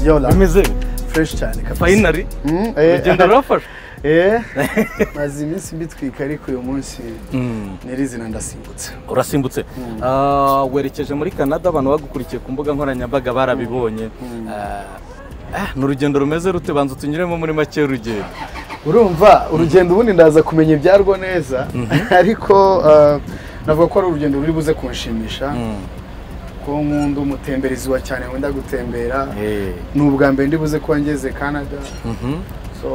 Yola, Bimeze fresh cyane kabisa. fayinari Mm, eh, urugendo rurafashe eh, maze iminsi mbitwika ariko uyu munsi nyirizina ndasimbutse. urasimbutse Ah, werekeje muri canada abantu bagukurikiye ku mbuga nkoranyambaga barabibonye Ah, ah, ni urugendo rumeze rute banza utunyuremo muri make urugendo Urumva urugendo ubundi ndaza kumenya ibyarwo neza ariko ah, navuga ko ari urugendo ruri buze kunshimisha ko nkunda umutemberezi wa cyane wenda gutembera Eh, ni ubwa mbere ndi buze kuba ngeze Canada mhm, so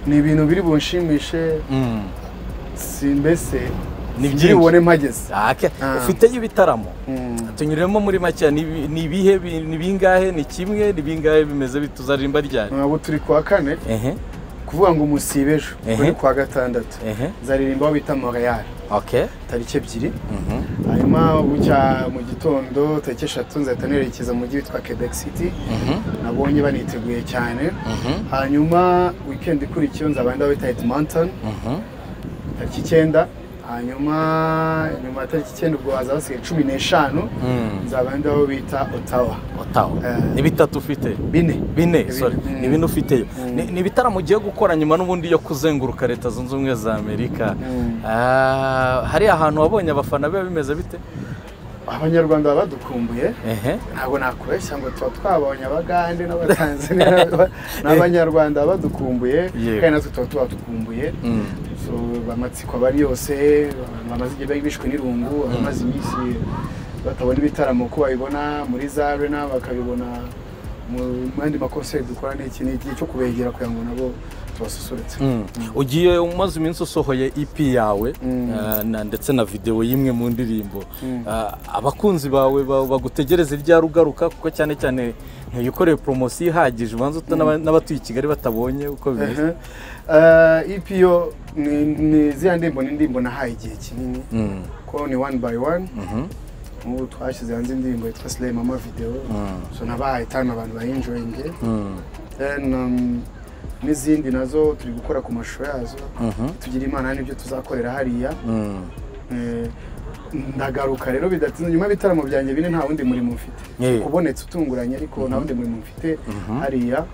ni ibintu biri bunshimishe mm. si mbese Ni singira byinshi. ubone mpageze Ah, ke- Ah. ufiteyo ibitaramo Mm. tunyuremo muri make ni ibi- ni ibihe bi- ni bingahe ni kimwe ni bingahe bimeze bituzarimba ryari ubu turi ku wa kane ehe kuvuga ngo umusibe ejo Ehe. kuri ku wa gatandatu ehe nzaririmba aho bita Montreal okay tariki ebyiri mhm, hanyuma bucya mu gitondo tariki eshatu nzahita nerekeza mu mujyi witwa Quebec City mhm, nabonye baniteguye cyane mhm, hanyuma weekend ikurikiyeho nzaba ndaho bita Edmonton mhm. tariki icyenda hanyuma nyuma ya tariki icyenda ubwo hazaba hasigaye cumi n'eshanu Mm. nzaba ndaho bita Ottawa Ottawa. Eh. ni bitatu ufite bine bine Bine, sorry mm. ni bine ufiteyo Mm. Ni- ni ibitaramo ugiye gukora nyuma n'ubundi yo kuzenguruka leta zunze ubumwe za amerika Mm. Ah, hari ahantu wabonye abafana biba bimeze bite abanyarwanda baba badukumbuye ehe ntabwo nakubeshya ngo tuba twabonye abagande n'abatanzaniya n'abanyarwanda baba badukumbuye Yego. kandi natwe tuba tubadukumbuye Mm. So, amatsiko aba ari yose abantu bamaze igihe bari bishwe n'irungu abamaze iminsi batabona ibitaramo ko babibona muri za arena bakabibona mu yandi makonseri dukora ni iki ni igihe cyo kubegera kugira ngo nabo tubasusurutse Mm. ugiye umaze iminsi usohoye ep yawe Mm. ah, na- ndetse na videwo y'imwe mu ndirimbo Mm. Ah, abakunzi bawe ba- bagutegereza irya rugaruka kuko cyane cyane ntiyikoreye poromosiyo ihagije ubanza uta- n'aba- n'abatuye i kigali batabonye uko bimeze ipiyo ni ziriya ndirimbo ni indirimbo nahaye igihe kinini Mm. ko ni one by one Mhm. nk'ubu twashyize hanze indirimbo yitwa slay mama video Mm. so nabahaye time abantu bayinjoyinge Mm. then um, n'izindi nazo turi gukora ku mashusho yazo Mhm. tugira imana n'ibyo tuzakorera hariya Mm. Eh, ndagaruka rero bidatinze nyuma y'ibitaramo byanjye bine nta wundi murimo mfite Yeah. kubonetse utunguranye ariko nta wundi murimo mfite hariya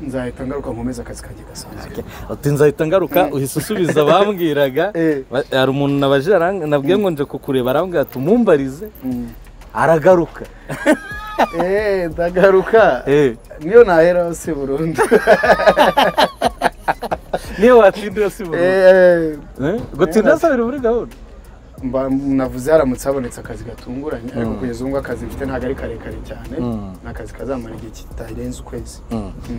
nzahita ngaruka nkomeza akazi kanjye gasanzwe ati nzahita ngaruka uhise usubiza abambwiraga Eh. Ba- hari umuntu nabajije arang- nabwiye ngo nje kukureba arambwira ati umumbarize Mm. aragaruka Eh, ndagaruka Eh, niyo nahera hose burundu niyo watindira si burundu Eh, Eh, ngo tindira sabiri muri gahunda mba navuze haramutse habonetse akazi gatunguranye ariko Mm. kugeza ubu ngubu akazi mfite ntabwo ari karekare cyane Mm. ni akazi kazamara igihe kitarenze ukwezi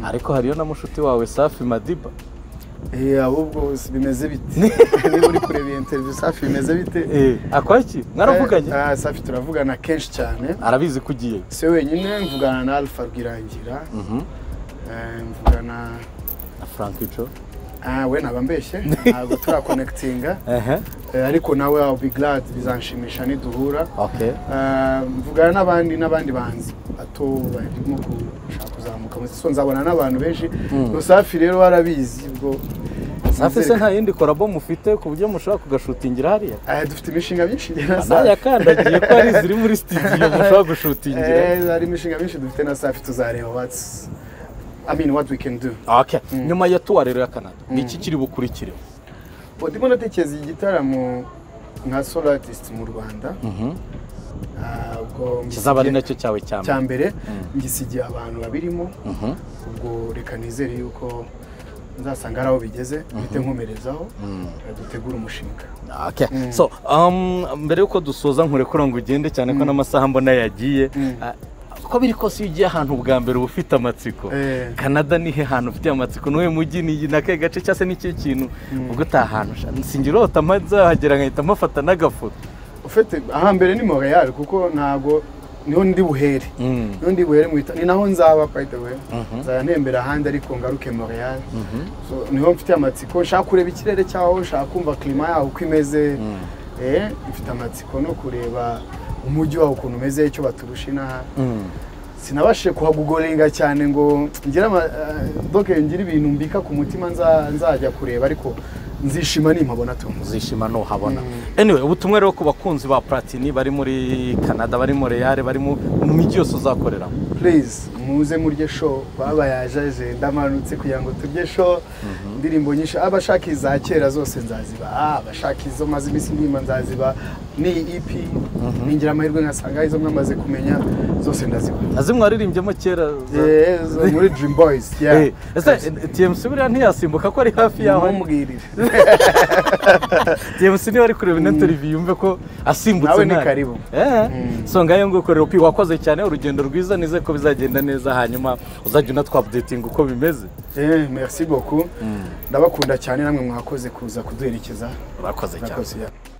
ariko hariyo na mushuti wawe safi madiba Eh, ahubwo si- bimeze bite niba uri kureba iyi interview safi bimeze bite Eh, akwaki mwaravuganye Eh, ah, safi turavugana kenshi cyane arabizi ko ugiye se wenyine mvugana na alpha rwirangira Mhm. eh, mvugana na frank ico ah, we naba mbeshye ntabwo turakonekitinga ehe Eh, ariko nawe I'll be glad bizanshimisha niduhura okay Ah, mvugana n'abandi n'abandi banzi bato barimo gushaka kuzamuka mu so nzabona n'abantu benshi ngo safi rero warabizi ubwo safi se Nzereka- nta yindi korabo mufite ku buryo mushobora kugashutingira hariya Ah, dufite imishinga myinshi na nawe safi yakandagiye ko hari iziri muri sitidiyo mushobora gushutingira Eh, hari imishinga myinshi dufite na safi tuzareba what's I mean what we can do Okay. nyuma ya tuwa rero ya canada ni iki kiri bukurikireho Ubu ndimo natekereza igitaramo nka solo artist mu Rwanda Ah, ubwo kizaba ari ngisigiye- nacyo cyawe cya cya mbere mbere ngisigiye abantu babirimo Mhm. ubwo reka nizere yuko nzasanga ari aho bigeze mpite nkomerezaho dutegura umushinga Okay. so um, mbere y'uko dusoza nkurekura ngo ugende cyane ko n'amasaha mbona yagiye Ah, uko biri kose iyo ugiye ahantu ubwa mbere uba ufite amatsiko Eh. canada nihe hantu ufite amatsiko niwe mujyi ni nake gace cyangwa se n'icyo kintu ubwo utaha ahantu sha singirota mazahagera nkahita mpafata n'agafoto ufite ahambere ni montreal kuko ntabwo niho ndi buhere Mm. niho ndi buhere mu bita- ni naho nzaba by the way nzaba ntembera ahandi ariko ngaruke montreal so niho mfite amatsiko nshaka kureba ikirere cyaho nshaka kumva klima yaho uko imeze eh, mfite amatsiko no kureba umujyi waho ukuntu umeze icyo baturusha inaha Mm. sinabashije kuhagugorenga cyane ngo ngire ama- eh, doke ngire ibintu mbika ku mutima nza- nzajya kureba ariko nzishima nimpabona tu uzishima nuhabona anyway ubutumwa rero ku bakunzi ba platini bari muri canada bari muri real bari mu mu mijyi yose uzakoreramo please muze murye show babayajaje ndamanutse kugira ngo turye show indirimbo nyinshi abashaka iza kera zose nzaziba ah, abashaka izo maze iminsi ndima nzaziba ni ep ningira amahirwe nkasanga izo mwamaze kumenya zose ndaziba azi mwaririmbyemo kera za- Eh, zo muri dream boys yeah. Eh, ese tmc buriya ntiyasimbuka ko ari hafi yaho Ntumubwirire. tmc niba ari kureba ino teriviyo yumve ko asimbutse Nawe ni nabi. karibu. Eh, Mm. so ngayo nguko rero pi wakoze cyane urugendo rwiza nize ko bizagenda neza hanyuma uzajya unatwapudetinga uko bimeze Eh, merci beaucoup ndabakunda cyane namwe mwakoze kuza kuduherekeza urakoze cyane mwakoze yeah.